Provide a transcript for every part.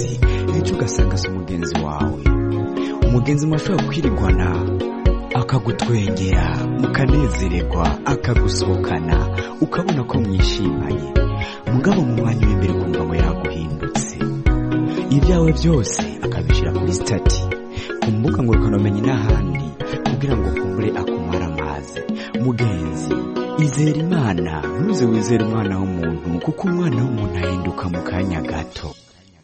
ejo ugasanga si umugenzi wawe umugenzi mwashobora kwirigwana akagutwengera mukanezererwa akagusohokana ukabona ko mwishimanye mugabo mu mwanya w'imbere ukumva ngo yaguhindutse ibyawe byose akabishyira kuri sitati ku mbuga ngurukanomenyi n'ahandi kugira ngo kumbure akumare amazi mugenzi izera imana ntuze wizere umwana w'umuntu kuko umwana w'umuntu ahinduka mu kanya gato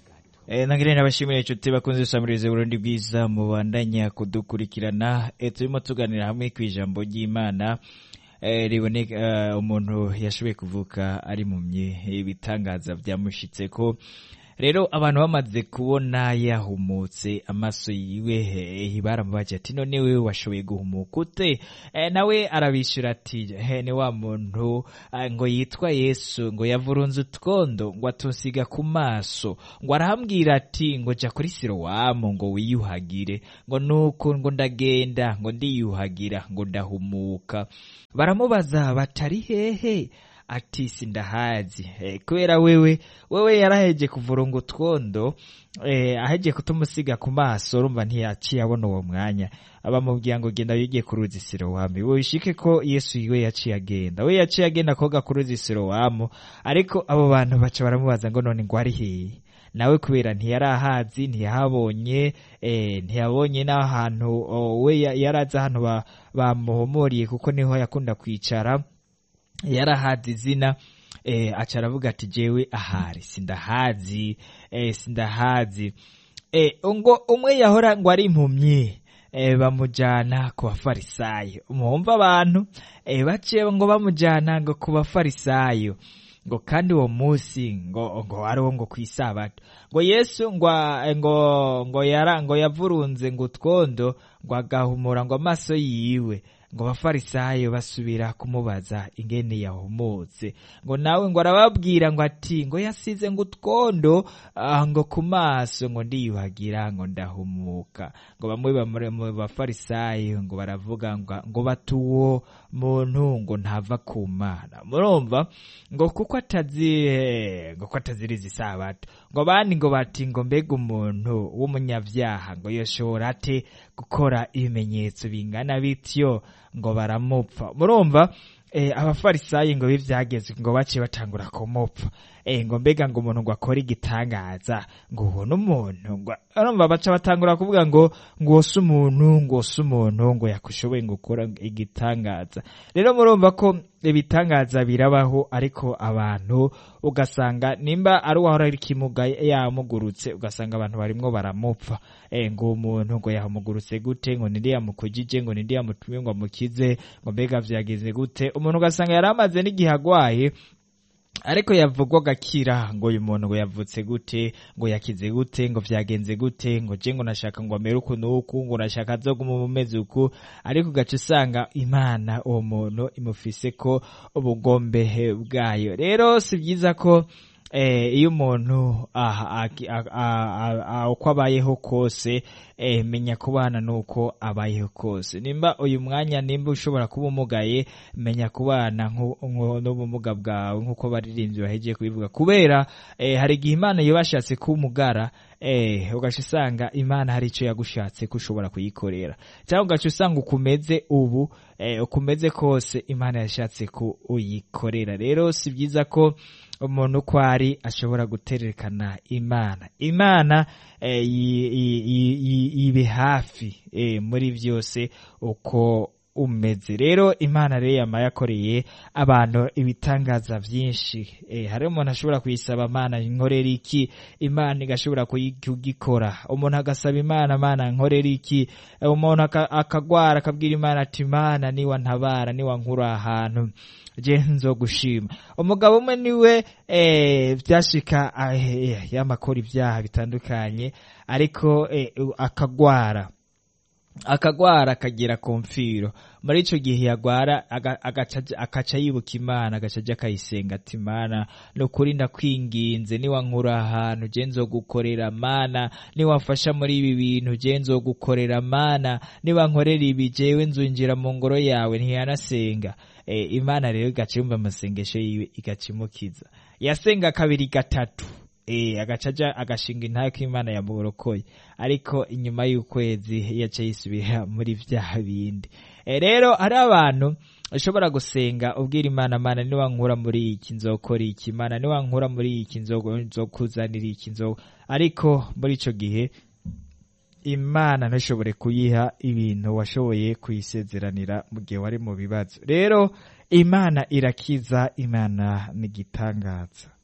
Eh, nangire nabashimira inshuti bakunze gusamiriza Burundi bwiza mubandanya kudukurikirana eh, turimo tuganira hamwe ku ijambo ry'Imana eh, riboneka eh, umuntu yashoboye kuvuka ari mumye ibitangaza byamushitse ko rero abantu bamaze kubona yahumutse amaso yiwe eh, baramubaje ati none wewe washoboye guhumuka ute eh, nawe arabishyura ati he ni wa muntu ah, ngo yitwa yesu ngo yavurunze utwondo ngo atusiga ku maso ngo arahambwira ati ngo jya kuri sirowamu ngo wiyuhagire ngo nuko ngo ndagenda ngo ndiyuhagira ngo ndahumuka baramubaza batari hehe ati sindahazi eh, kubera wewe wewe yaraheje kuvurunga utwondo eh, aheje kutumusiga ku maso urumva ntiyaciye abona uwo mwanya abamubwira ngo genda wige ku ruzi sirowamu wishike ko yesu yiwe yaciye agenda we yaciye agenda koga ku ruzi sirowamu ariko abo bantu baca baramubaza ngo none ngo ari hehe nawe kubera ntiyarahazi ntiyahabonye eh, ntiyabonye n'ahantu oh, we ya- yarazi ahantu ba- bamuhomoriye kuko niho yakunda kwicara yarahazi izina eh, aca aravuga ati jewe ahari sindahazi eh, sindahazi eh, ngo umwe yahora ngo ari impumyi eh, bamujana ku bafarisayo mwumva abantu eh, baciye ngo bamujana ngo ku bafarisayo ngo kandi uwo munsi ngo ngo ariwo ngo ku isabato ngo yesu ngo ngo ngo yara ngo yavurunze ngo utwondo ngo agahumura ngo amaso yiwe ngo abafarisayo basubira kumubaza ingene yahumutse ngo nawe ngo arababwira ngo ati ngo yasize ngo utwondo ah, ngo ku maso ngo ndiyuhagira ngo ndahumuka ngo bamwe bamure- mu bafarisayo ngo baravuga ngo ngo batuwo muntu ngo ntava ku mana murumva ngo kuko atazi eh, ngo ko ataziriza isabato ngo abandi ngo bati ngo mbega umuntu w'umunyabyaha ngo yoshobora ate gukora ibimenyetso bingana bityo ngo baramupfa murumva eh, abafarisayi ngo bivyageze ngo baciye batangura kumupfa eh, ngo mbega ngo umuntu ngo akore igitangaza ngo uwo n'umuntu ngo urumva baca batangura kuvuga ngo ngo uwo si umuntu ngo uwo si umuntu ngo yakushoboye ngo ukora igitangaza rero murumva ko ibitangaza birabaho ariko abantu ugasanga nimba ari uwahora ari kimuga yamugurutse ugasanga abantu barimwo baramupfa eh, ngo umuntu ngo yamugurutse gute ngo ninde yamukujije ngo ninde yamutumye ngo amukize ngo mbega vyagenze gute umuntu ugasanga yari amaze n'igihe agwaye ariko yavugwa agakira ngo uyu muntu ngo yavutse gute ngo yakize gute ngo vyagenze gute ngo je ngo nashaka ngo amere uku n'uku ngo nashaka azoguma umumeze uku ariko ugaca usanga imana uwo muntu imufise ko ubugombehe bwayo rero si byiza ko eh, iyo umuntu aha- aki- a- a- a- a- uko abayeho kose eh, menya kubana nuko abayeho kose nimba uyu mwanya nimba ushobora kuba umugaye menya kubana nku- nku- n'ubumuga bwawe nk'uko baririmbyi bahegiye kubivuga kubera eh, hari igihe imana iyo bashatse kumugara eh, ugaca usanga imana hari icyo yagushatse ko ushobora kuyikorera cyangwa ugaca usanga ukumeze ubu eh, ukumeze kose imana yashatse ko uyikorera rero si byiza ko umuntu uko ari ashobora guterekana imana imana eh, yi- yi- yi- yi- yibe hafi eh, muri byose uko umeze rero imana rero yama yakoreye abantu ibitangaza byinshi eh, hari umuntu ashobora kuyisaba imana nkorera iki imana igashobora kuyi- kugikora umuntu agasaba imana mana nkorera iki Eh, umuntu aka- akagwara akabwira imana ati imana niwa ntabara niwa nkura ahantu je nzogushima umugabo umwe niwe eh, vyashika eh, yamakora ibyaha bitandukanye ariko eh, akagwara akagwara akagera ku mfiro muri ico gihe yagwara aga- agaca aja- akaca yibuka imana agaca aja akayisenga ati mana ni ukuri ndakwinginze niwankura ahantu je nzogukorera mana niwamfasha muri ibi bintu je nzogukorera mana niwankorera ibi jewe nzunjira mu ngoro yawe ntiyanasenga e, imana rero igaca yumva amasengesho yiwe igaca imukiza yasenga kabiri gatatu eh agaca aja agashinga intahe ko imana yamurokoye ariko inyuma y'ukwezi yaca yisubira muri vya bindi Eh, rero hari abantu ushobora gusenga ubwira imana mana niwankura muri iki nzokora iki mana niwankura muri iki nzogo- nzokuzanira iki nzo ariko muri ico gihe imana ntishobore kuyiha ibintu washoboye kuyisezeranira mu gihe wari mu bibazo rero imana irakiza imana ni igitangaza